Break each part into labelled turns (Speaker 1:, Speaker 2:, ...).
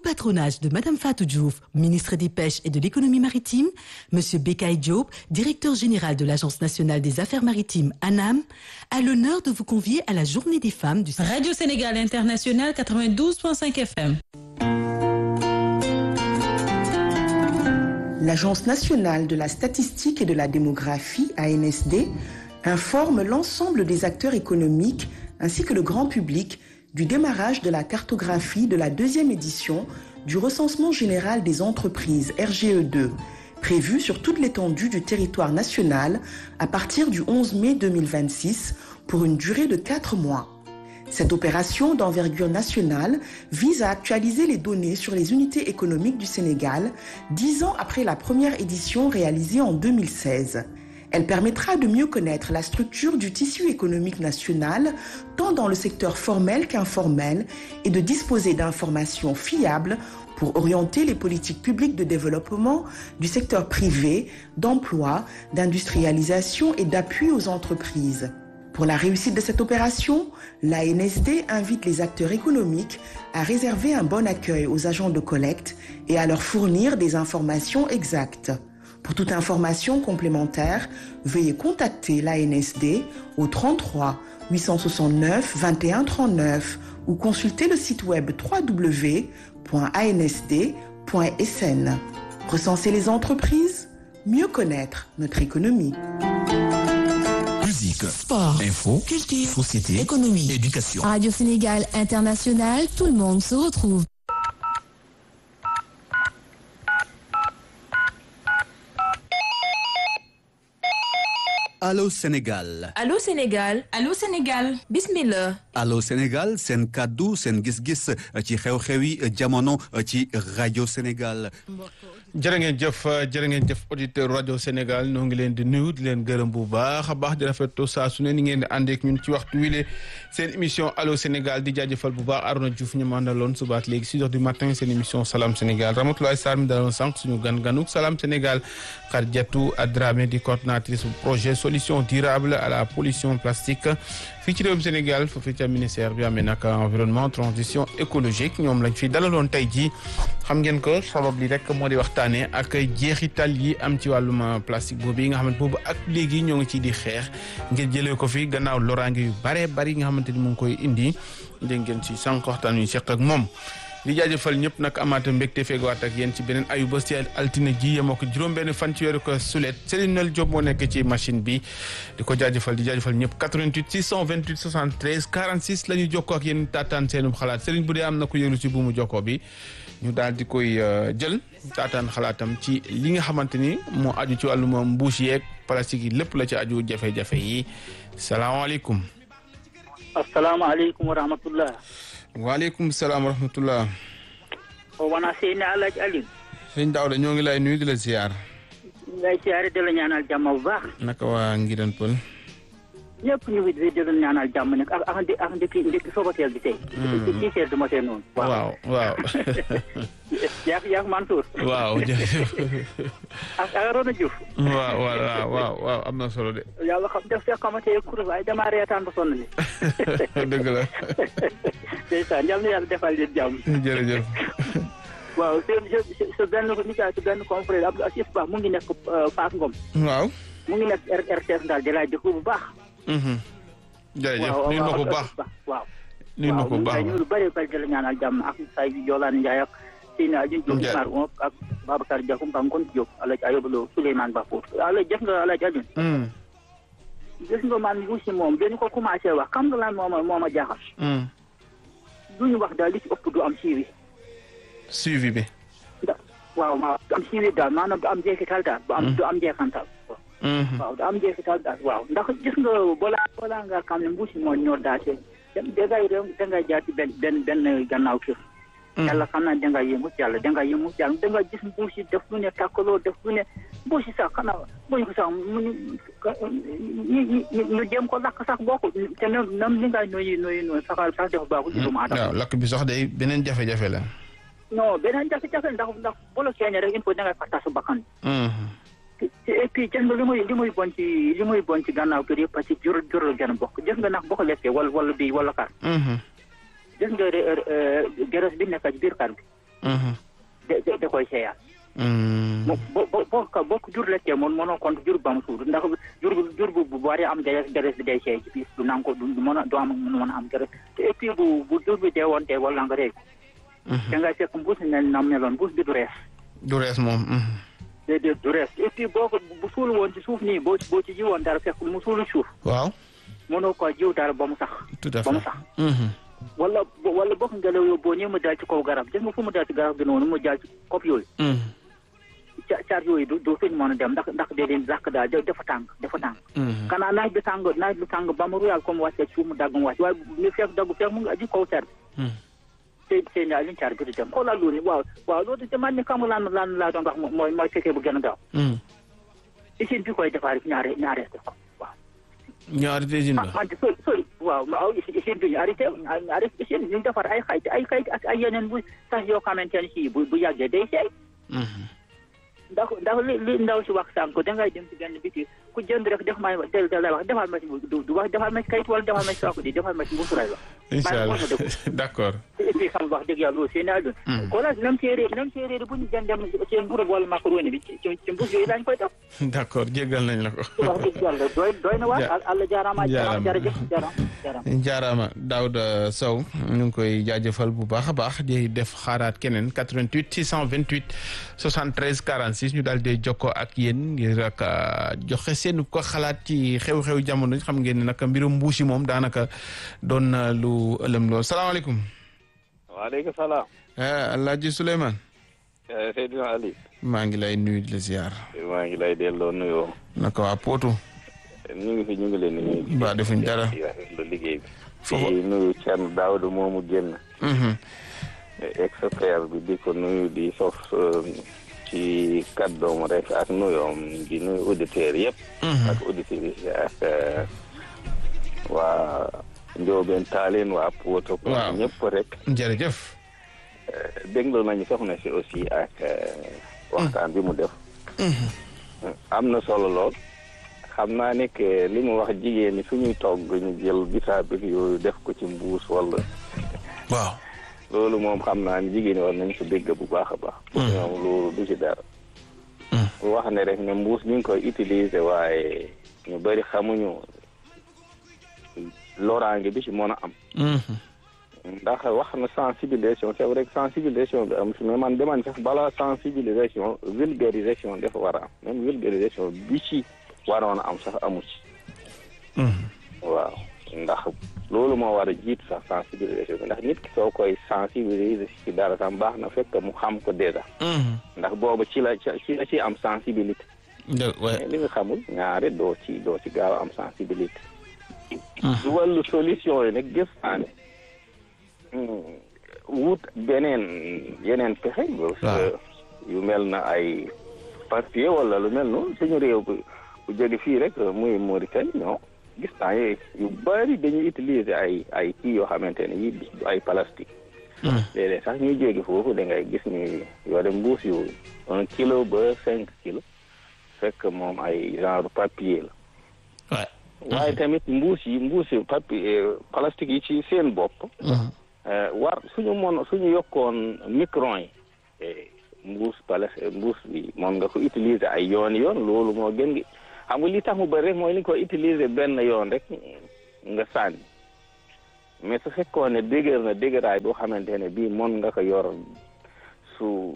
Speaker 1: patronage de Madame Fatou Diouf, ministre des Pêches et de l'Économie maritime, Monsieur Bekay Diop, directeur général de l'Agence nationale des affaires maritimes ANAM, a l'honneur de vous convier à la Journée des femmes du
Speaker 2: Radio Sénégal International 92.5 FM.
Speaker 3: L'Agence nationale de la statistique et de la démographie, ANSD, informe l'ensemble des acteurs économiques ainsi que le grand public du démarrage de la cartographie de la deuxième édition du recensement général des entreprises RGE2, prévu sur toute l'étendue du territoire national à partir du 11 mai 2026 pour une durée de 4 mois. Cette opération d'envergure nationale vise à actualiser les données sur les unités économiques du Sénégal dix ans après la première édition réalisée en 2016. Elle permettra de mieux connaître la structure du tissu économique national, tant dans le secteur formel qu'informel, et de disposer d'informations fiables pour orienter les politiques publiques de développement du secteur privé, d'emploi, d'industrialisation et d'appui aux entreprises. Pour la réussite de cette opération, l'ANSD invite les acteurs économiques à réserver un bon accueil aux agents de collecte et à leur fournir des informations exactes. Pour toute information complémentaire, veuillez contacter l'ANSD au 33 869 21 39 ou consulter le site web www.ansd.sn. Recenser les entreprises, mieux connaître notre économie.
Speaker 4: Musique,
Speaker 5: Sport,
Speaker 4: info,
Speaker 5: culture,
Speaker 4: société,
Speaker 5: économie,
Speaker 4: éducation.
Speaker 5: Radio Sénégal International, tout le monde se retrouve.
Speaker 6: Allô Sénégal
Speaker 7: Allô Sénégal
Speaker 2: Allô Sénégal
Speaker 7: bismillah
Speaker 6: Allô Sénégal seen kàddu seen gis-gis ci xew-xewi jamono ci rajo Sénégal
Speaker 8: jërë ngeen jëf jërë ngeen jëf auditeur rajo Sénégal ñoo ngi leen di nuyu di leen gërëm bu baax a baax di rafetlu saa su ne ni ngeen di àndeek ñun ci waxtu wile seen émission Allô Sénégal di jaajëfal bu baax Arona Diouf ñu mandaloon subaat léegi six heures du matin seen émission Salam Sénégal Ramatoulaye Sarr mi daloon sànq suñu gan ganuk Salam Sénégal Khadijatou Adramé di coordinatrice bu projet solution durable à la pollution plastique fii ci réewum Sénégal foofu ca ministère bi amee nag environnement transition écologique ñoom lañ fi dalaloon tey jii xam ngeen ko sabab li rek moo di waxtaanee ak jeexital yi am ci wàllum plastique boobu yi nga xamante boobu ak léegi ñoo ngi ciy di xeex ngir jëlee ko fi gannaaw loraange yu bare bari yi nga xamante ni mu ngi koy indi dégg ngeen ci sànq waxtaan wi seq ak moom. di jaajëfal ñëpp nag amaata mbégte feegawaat ak yéen ci beneen ayu bés ci altine ji yemoo ko juróom-benn fan ci weeru ko sulet Céline Noël Diop moo nekk ci machine bi di ko jaajëfal di jaajëfal ñëpp 88 628 73 46 la ñuy jokkoo ak yéen taataan seenum xalaat Céline bu dee am na ko yëglu ci buumu jokkoo bi ñu daal di koy jël taataan xalaatam ci li nga xamante ni moo aju ci wàllum mbuus yeeg plastique yi lépp la ci aju jafe-jafe yi salaamaaleykum.
Speaker 9: asalaamaaleykum wa rahmatullah.
Speaker 8: waaleykum salaam wa rahmatullah.
Speaker 9: o wona seyni alaaji Aliou.
Speaker 8: sëñ Daouda ñoo ngi lay nuyu di la ziar.
Speaker 9: ngay siyaare di la ñaanal jàmm bu baax.
Speaker 8: naka waa Ngiran Pël.
Speaker 9: ñëpp ñu ngi di la ñaanal jàmm nag ak ak ndi ak ndekki ndekki sobateel bi tey. ci ci seer du ma tee noonu.
Speaker 8: waaw waaw.
Speaker 9: yaa yaa Mansour.
Speaker 8: waaw jërëjëf.
Speaker 9: ak ak Arona Diouf.
Speaker 8: waaw waaw waaw waaw am na solo de.
Speaker 9: yàlla xam def fekk xamante ne kuréel waaye damaa reetaan ba sonn ni.
Speaker 8: dëgg la.
Speaker 9: ndeysaan yal na yàlla defal leen jàmm.
Speaker 8: jërëjëf.
Speaker 9: waaw seen sa benn nijaay sa benn confrère Abdou Assis Ba mu ngi nekk Fass Ngom.
Speaker 8: waaw.
Speaker 9: mu ngi nekk RTS daal di laaj bu baax.
Speaker 8: jërëjëf nuyu na ko bu baax
Speaker 9: waaw.
Speaker 8: nuyu na ko bu baax
Speaker 9: waaw ñu lu bëri bëri di la ñaanal jàmm ak say Jolane Ndiaye ak Sina Aliou Diop Mar Ngom ak Babacar Diakhou Mba Ngon Diop Alaaji Ayoba Lo Souleymane Ba Pout Alaaji jëf nga Alaaji Aliou gis nga man mbuusi moom dañu ko commencé wax xam nga lan moo ma moo ma jaaxal du ñu wax daal li ci ëpp du am suivi
Speaker 8: suivi bi
Speaker 9: da waaw waaw du am suivi daal maanaam du am jeexital daal du am du am jeexantal waaw du am jeexital daal waaw ndax gis nga balaa balaa nga xam ne mbuusi moo ñor daal te dangay dangay jaar ci benn benn benn gannaaw kër yàlla xam naa dangay yëngu yàlla dangay yëngu yàlla dangay gis mbuusi def lu ne tàkkaloo def lu ne mbuusi sax xanaa buñ ko sax mu ñu ñu dem ko lakk sax bokk te nam nam li ngay noyyi noyyi noonu saxal sax dafa baaxul ci doomu aadama
Speaker 8: waaw lakk bi sax day beneen jafe-jafe la
Speaker 9: non beneen jafe-jafe ndax ndax bolo keene rek il faut dangay fàtta sa bakkan et puis gis nga li muy li muy bon ci li muy bon ci gannaaw kër yëpp parce que jur jural gën a bokk gis nga nag boo ko lekkee wala wala bii wala kar gis nga geres bi nekk ci biir kar bi da da koy seeyaat mo bo bo boo ko boo ko jur lekkee moom mënoo compte jur ba mu suur ndax jur jur bu bu waree am deret deret bi day seey ci biir du nangu ko du mën a du am mën a am deret te et puis bu bu jur bi dee woon tey wala nga rey ko da ngay fekk mbuus ne nam meloon mbuus bi du rees
Speaker 8: du rees moom
Speaker 9: déedéet du rees et puis boo ko bu suul woon ci suuf nii boo boo ci ji woon dara fekk mu suulu suuf
Speaker 8: waaw
Speaker 9: mënoo ko jiw dara ba mu sax
Speaker 8: tout à
Speaker 9: ba mu
Speaker 8: fait
Speaker 9: sax wala wala bokk ngelaw yow boo ñëwee mu daal ci kaw garab gis nga fu mu daal ci garab gi noonu mu daal ci kopp yooyu ca caar yooyu du du fi ñu mën a dem ndax ndax dee leen lakk daal dafa tàng dafa tàng xanaa naaj bi tàng naaj bi tàng ba mu ruyal comme wàccee suuf mu dagg mu wàcc waaye ñu fekk dagg fekk mu ngi aji kaw car bi te te ñaar liñ car bi du dem xoolal loolu waaw waaw loolu te man ni xam lan lan laa doon wax mooy mooy fekkee bu gën a gaaw usine bi koy defaar ñaare ñaare ko waaw
Speaker 8: ñu arrêté usine ba
Speaker 9: man de sori sori waaw ma aw usine bi ñu arrêté arrêté usine ñu defar ay xayt ay xayt ak ay yeneen bu sax yoo xamante ne si bu bu yàggee day seey ndax ndax li li ndaw si wax sànq dangay dem si benn biti ku jënd rek def may del del lay wax defal ma si du du wax defal ma si kayit wala defal ma si saako di defal ma si mbuusuray wax
Speaker 8: incha allah
Speaker 9: wax na dëgg
Speaker 8: d'accord
Speaker 9: et puis xam wax dëgg yàlla seen àdduna ko la nam séeréer nam séeréer bu ñu jën dem seen mbuur wala macaroni bi ci ci mbuus yooyu lañ koy def
Speaker 8: d'accord jéggal nañ la ko
Speaker 9: wax dëgg yàlla doy doy na waar àlla jaaraama
Speaker 8: jaaraama.
Speaker 9: jërëjëf jaaraama jaaraama
Speaker 8: jaaraama Daouda Sow ñu ngi koy jaajëfal bu baax a baax di def xaaraat keneen 88 628 73 46 ñu daal di jokkoo ak yéen ngir ak joxe seen ko xalaat ci xew-xew jamono xam ngeen ne nag mbirum mbuusi moom daanaka doon na lu ëlëm lool salaamaaleykum.
Speaker 4: waaleykum salaam.
Speaker 8: Alaaji Souleymane.
Speaker 4: Seydina Ali.
Speaker 8: maa ngi lay nuyu di la ziar.
Speaker 4: maa ngi lay delloo nuyoo.
Speaker 8: naka waa Potou.
Speaker 4: ñu ngi fi ñu ngi leen di nuyu.
Speaker 8: ba defuñ dara.
Speaker 4: di rafetlu liggéey bi.
Speaker 8: Foofu-
Speaker 4: di nuyu Thierno Daouda moomu génn. expert bi di ko nuyu di sof ci kàddoom rek ak nuyoom di nuyu auditeurs yëpp. ak auditrices yi ak eh, waa Ndiobène Tallinn waa Potou.
Speaker 8: Waaw.
Speaker 4: ñëpp rek.
Speaker 8: jërëjëf.
Speaker 4: déglu nañu soxna si aussi ak eh, waxtaan bi mu def. am na solo lool. xam naa ne que li mu wax jigéen ñi suñuy togg ñu jël bisaab bi yooyu def ko ci mbuus wala
Speaker 8: waaw.
Speaker 4: loolu moom xam naa ne jigéen ñi war nañ ko dégg bu baax a baax. pour ñoom loolu du ci dara. bu wax ne rek ne mbuus ñu ngi koy utiliser waaye ñu bëri xamuñu loraange bi ci mën a am. ndax wax na sensibilisation c'est vrai que sensibilisation bi am si mais man deman sax balaa sensibilisation vulgarisation dafa war a am même vulgarisation bi ci waroon a am sax amu ci waaw ndax loolu moo war a jiitu sax sensibilisation bi ndax nit ki soo koy sensibiliser ci dara sax baax na fekk mu xam ko déjà ndax boobu ci la ci la ci am sensibilité
Speaker 8: dë- ouais.
Speaker 4: mais li nga xamul ñaare doo ci doo ci gaaw a am sensibilité su wàllu solution yi nag gis naa ne hmm, wut beneen yeneen pexe parce que yu mel na ay papier wala lu mel noonu suñu réew bu bu jóge fii rek muy Mauritanie non gis naa ye- yu bari dañuy utiliser ay ay kii yoo xamante ne yi du ay plastique léeg-léeg sax ñuy jóge foofu da ngay gis ñu yore mbuus yu un kilo ba cinq kilo fekk moom ay genre papier la
Speaker 8: Ouais.
Speaker 4: waaye tamit mbuus yi mbuus yi papier plastique yi ci seen bopp eh, war suñu mon suñu yokkoon micron yi eh, mbuus pala mbuus bi moom nga ko utiliser ay yoon yoon loolu moo gën gi xam nga li tax mu bëri rek mooy li ko utiliser benn yoon rek nga sànni mais su fekkoon ne dëgër na dëgëraay boo xamante ne bii mon nga ko yor su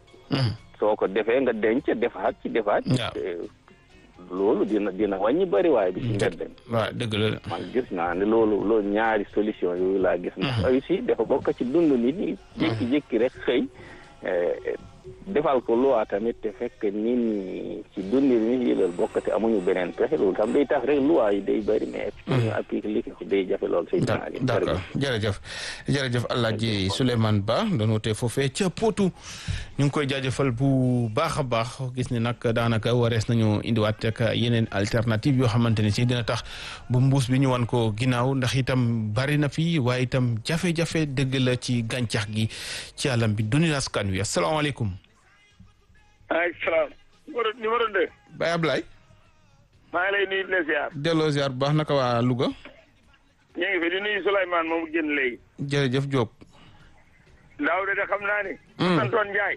Speaker 4: soo ko defee nga denc defaat ci defaat ci
Speaker 8: Waaw.
Speaker 4: eh, loolu dina dina wàññi bëri waaye bi ci mbedd mi
Speaker 8: waaw dëgg la de.
Speaker 4: man gis naa ne loolu loolu ñaari solution yooyu laa gis ndax aussi dafa bokk ci dund nit ñi jékki-jékki rek xëy eh, defal ko loi tamit te fekk nit ñi ci dund nit ñi loolu bokk te amuñu beneen pexe loolu tam day tax rek loi yi day bëri mais pour ñu appliquer ko day jafe lool say
Speaker 8: Da- d'accord jërëjëf jërëjëf Alaaji Souleymane Ba doon wootee foofee ca Potou ñu ngi koy jaajëfal bu baax a baax gis ne nag daanaka warees nañu indiwaat ak yeneen alternative yoo xamante ne si dina tax bu mbuus bi ñu wan ko ginnaaw ndax itam bari na fi waaye itam jafe-jafe dëgg la ci gàncax gi ci àllam bi duni askan wi asalaamaaleykum
Speaker 7: maaleykum salaam. numéro numéro deux.
Speaker 8: Baye Ablaye
Speaker 7: maa ngi lay nuyu di la ziar.
Speaker 8: delloo ziar bu baax naka waa Louga
Speaker 7: ñu ngi fi di nuyu Souleymane moomu génn léegi.
Speaker 8: jërëjëf Diop
Speaker 7: daaw de xam naa ne. santoon Njaay.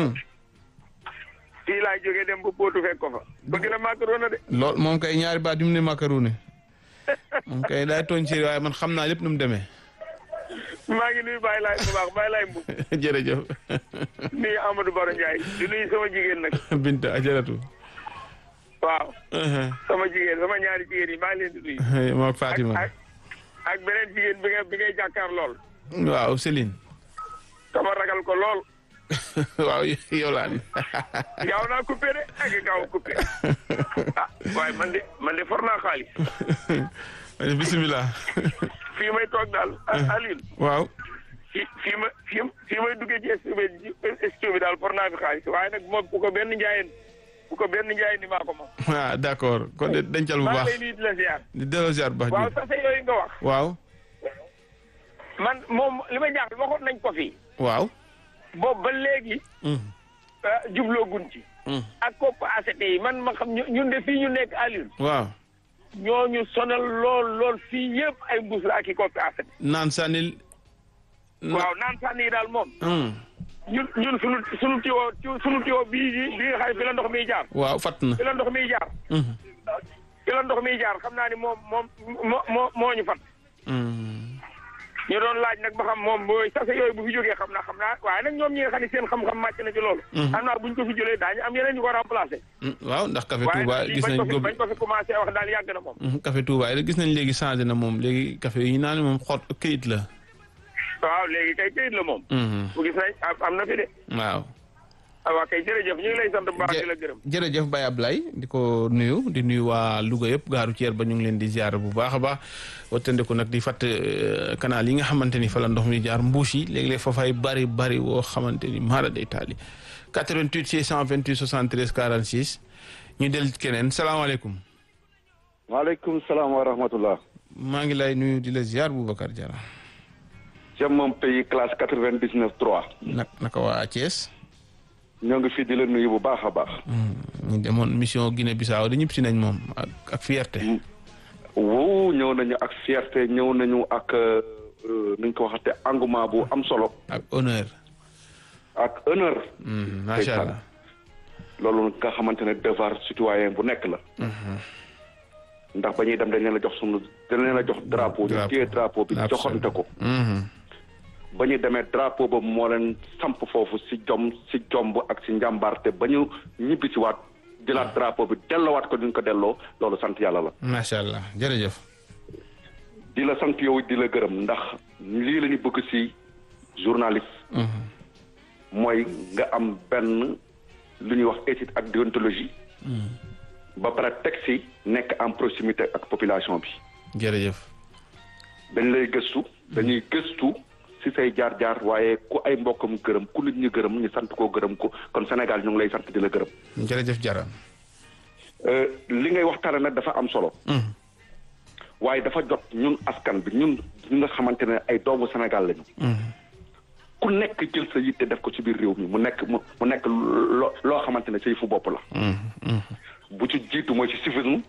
Speaker 7: fii laa jógee dem ba Potou fekk ko fa. bëgg na macaroni de.
Speaker 8: lool moom kay ñaari baat yu mu ne macaroni moom kay daay tooñ ci waaye man xam naa lépp nu mu demee.
Speaker 7: maa ngi nuyu Baye Laye bu baax Baye Laye Mbow.
Speaker 8: jërëjëf.
Speaker 7: nuyu Amadou Baro Ndiaye di nuyu sama jigéen nag.
Speaker 8: Binta ajaratu.
Speaker 7: waaw. sama jigéen sama ñaari jigéen yi maa ngi leen di nuyu.
Speaker 8: moom Fatima.
Speaker 7: ak ak beneen jigéen bi nga bi ngay jàkkaar lool.
Speaker 8: waaw Céline.
Speaker 7: kama ragal ko lool.
Speaker 8: waaw yow laa ni.
Speaker 7: gaaw naa coupé de ak gaaw coupé. ah waaye man de man de for naa xaalis.
Speaker 8: bisimilah.
Speaker 7: fii may toog daal Alioune.
Speaker 8: waaw.
Speaker 7: fii fii ma fii fii may duggee ci studio bi daal for naa fi xaalis waaye nag moom bu ko benn njaayeen bu ko benn njaayeen ni maa ko moom.
Speaker 8: ah d' accord kon de dencal bu baax
Speaker 7: maa ngi lay nuyu di la ziar.
Speaker 8: di delloo ziar bu baax.
Speaker 7: waaw sase yooyu nga wax.
Speaker 8: waaw.
Speaker 7: man moom li ma jaaxal waxoon nañ ko fii.
Speaker 8: waaw.
Speaker 7: boobu ba léegi. jubloo gun ci. ak kopp ACT yi man ma xam ñun de fii ñu nekk Alioune.
Speaker 8: waaw.
Speaker 7: ñooñu sonal lool lool fii yëpp ay mbuus la ak i koppi ACT.
Speaker 8: naan sànnil.
Speaker 7: waaw naan sànni yi daal moom. ñun ñun sunu sunu tiwo sunu tiwo bii bii nga xam ne fi la ndox miy jaar.
Speaker 8: waaw fatt na.
Speaker 7: fi la ndox miy jaar. fi la ndox miy jaar xam naa ni moom moom moo moo moo ñu fat. ñu doon laaj nag ba xam moom booy sase yooyu bu fi jógee xam naa xam naa waaye nag ñoom ñi nga xam ne seen xam-xam màcc na ci loolu. xam naa buñ ko fi jëlee daañu am yeneen ñu ko remplacé.
Speaker 8: waaw ndax café Touba gis nañ
Speaker 7: ko bañ ko fi commencé wax daal yàgg na moom.
Speaker 8: café Touba yi gis nañ léegi changé na moom léegi café yi ñu naan moom xot këyit la.
Speaker 7: waaw léegi kay këyit la moom. bu gis nañ am na fi de.
Speaker 8: waaw.
Speaker 7: waaw kay jërëjëf ñu ngi lay sant bu baax di la gërëm.
Speaker 8: jërëjëf Baye Ablaye di ko nuyu di nuyu waa Louga yëpp gaaru Thier ba ñu ngi leen di ziar bu baax a baax wattandiku nag di fàtt canal yi nga xamante ni fa la ndox mi jaar mbuus yi léeg-léeg fa fay bari bari woo xamante ni maara day taali 88 628 73 46 ñu del keneen salaamaaleykum.
Speaker 10: waaleykum salaam wa rahmatullah.
Speaker 8: maa ngi lay nuyu di la ziar Boubacar Diarra.
Speaker 10: jëm moom pays classe 99 3.
Speaker 8: nag naka waa Thiès.
Speaker 10: ñoo ngi fii di la nuyu bu baax a baax.
Speaker 8: ñu demoon mission Guinée Bissau da ñëpp si nañ moom ak ak fierté.
Speaker 10: wow ñëw nañu ak fierté ñëw nañu ak nu ñu ko waxate engouement bu am solo.
Speaker 8: ak honneur.
Speaker 10: ak honneur.
Speaker 8: macha allah.
Speaker 10: loolu nga xamante ne devoir citoyen bu nekk la. ndax ba ñuy dem dañ leen a jox sunu dañ leen a jox drapeau. ñu téye drapeau bi joxante ko. ba ñu demee drapeau ba moo leen samp foofu si jom si jomb ak si njàmbaarte ba ñu ñibbi si waat jëlaat drapeau bi delloowaat ko duñ ko delloo loolu sant yàlla la.
Speaker 8: macha allah jërëjëf.
Speaker 10: di la sant yow di la gërëm ndax lii la ñu bëgg si journaliste. mooy nga am benn lu ñuy wax éthique ak déontologie. ba pare teg si nekk en proximité ak population bi.
Speaker 8: jërëjëf.
Speaker 10: dañ lay gëstu dañuy gëstu. si say jaar-jaar waaye ku ay mbokkam gërëm ku nit ñi gërëm ñu sant koo gërëm ko kon Sénégal ñu ngi lay sant di la gërëm.
Speaker 8: jërëjëf Jara.
Speaker 10: li ngay waxtaane nag dafa am solo. waaye dafa jot ñun askan bi ñun ñi nga xamante ne ay doomu Sénégal lañu. ku nekk jël sa yitte def ko ci biir réew mi mu nekk mu mu nekk loo loo xamante ne say fu bopp la. bu ci jiitu mooy ci civisme.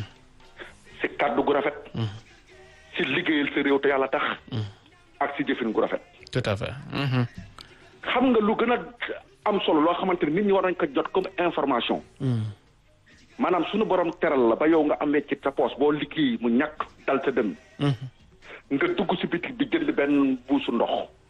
Speaker 10: si kàddu gu rafet. si liggéeyal sa réew te yàlla tax. ak si jëfin gu rafet.
Speaker 8: tout à fait.
Speaker 10: xam nga lu gën a am solo loo xamante ni nit ñi war nañ ko jot comme information. maanaam suñu borom teral la ba yow nga am weccit sa poos boo liggéey mu ñàkk dal sa dënn. nga dugg si bitik bi jënd benn buusu ndox.